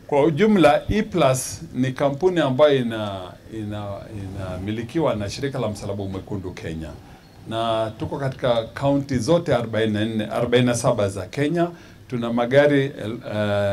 Kwa ujumla E-Plus ni kampuni ambayo ina inamilikiwa na shirika la Msalaba Mwekundu Kenya, na tuko katika kaunti zote 44 47 za Kenya. Tuna magari uh,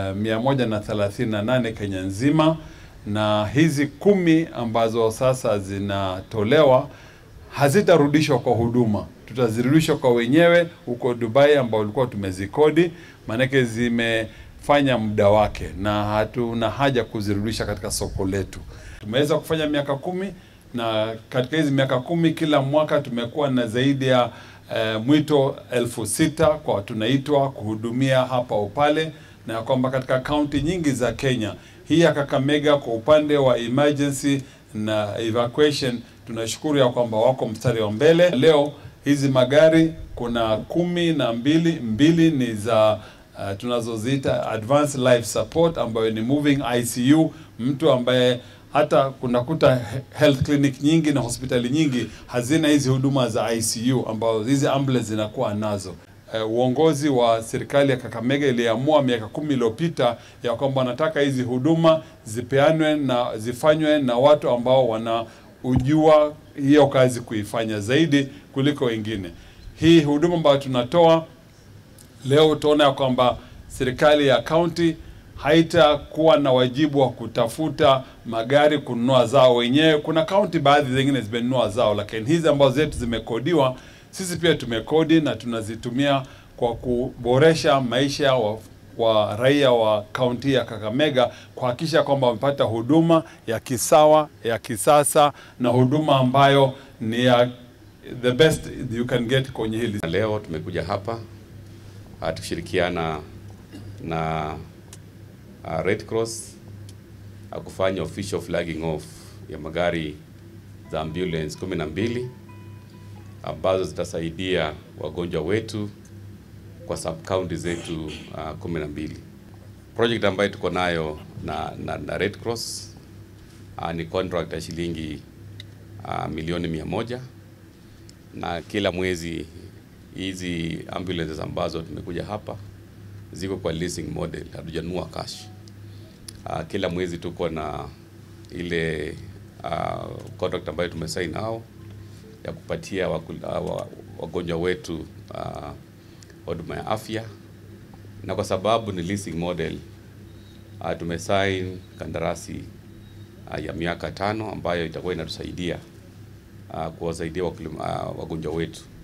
138 Kenya nzima, na hizi kumi ambazo sasa zinatolewa hazitarudishwa kwa huduma, tutazirudishwa kwa wenyewe huko Dubai ambao ulikuwa tumezikodi, maanake zimefanya muda wake na hatuna haja kuzirudisha katika soko letu. Tumeweza kufanya miaka kumi na katika hizi miaka kumi kila mwaka tumekuwa na zaidi ya eh, mwito elfu sita kwa tunaitwa kuhudumia hapa upale, na kwamba katika kaunti nyingi za Kenya hii ya Kakamega kwa upande wa emergency na evacuation tunashukuru ya kwamba wako mstari wa mbele. Leo hizi magari kuna kumi na mbili, mbili ni za uh, tunazoziita advanced life support ambayo ni moving ICU, mtu ambaye hata kunakuta health clinic nyingi na hospitali nyingi hazina hizi huduma za ICU ambazo hizi ambulance zinakuwa nazo. Uh, uongozi wa serikali ya Kakamega iliamua miaka kumi iliyopita ya kwamba wanataka hizi huduma zipeanwe na zifanywe na watu ambao wana ujua hiyo kazi kuifanya zaidi kuliko wengine. Hii huduma ambayo tunatoa leo, utaona ya kwamba serikali ya kaunti haitakuwa na wajibu wa kutafuta magari kununua zao wenyewe. Kuna kaunti baadhi zingine zimenunua zao, lakini hizi ambazo zetu zimekodiwa, sisi pia tumekodi na tunazitumia kwa kuboresha maisha wa wa raia wa kaunti ya Kakamega kuhakikisha kwamba wamepata huduma ya kisawa ya kisasa na huduma ambayo ni ya the best you can get kwenye hili. Leo tumekuja hapa tukishirikiana na uh, Red Cross uh, kufanya official flagging off ya magari za ambulance kumi na mbili ambazo zitasaidia wagonjwa wetu kwa sub county zetu uh, kumi na mbili. Project ambayo tuko nayo na, na, na Red Cross uh, ni contract ya shilingi uh, milioni mia moja na kila mwezi hizi ambulances ambazo tumekuja hapa ziko kwa leasing model, hatujanunua cash. Uh, kila mwezi tuko na ile uh, contract ambayo tumesign nao ya kupatia wagonjwa wetu uh, huduma ya afya, na kwa sababu ni leasing model uh, tumesign kandarasi uh, ya miaka tano ambayo itakuwa inatusaidia uh, kuwasaidia uh, wagonjwa wetu.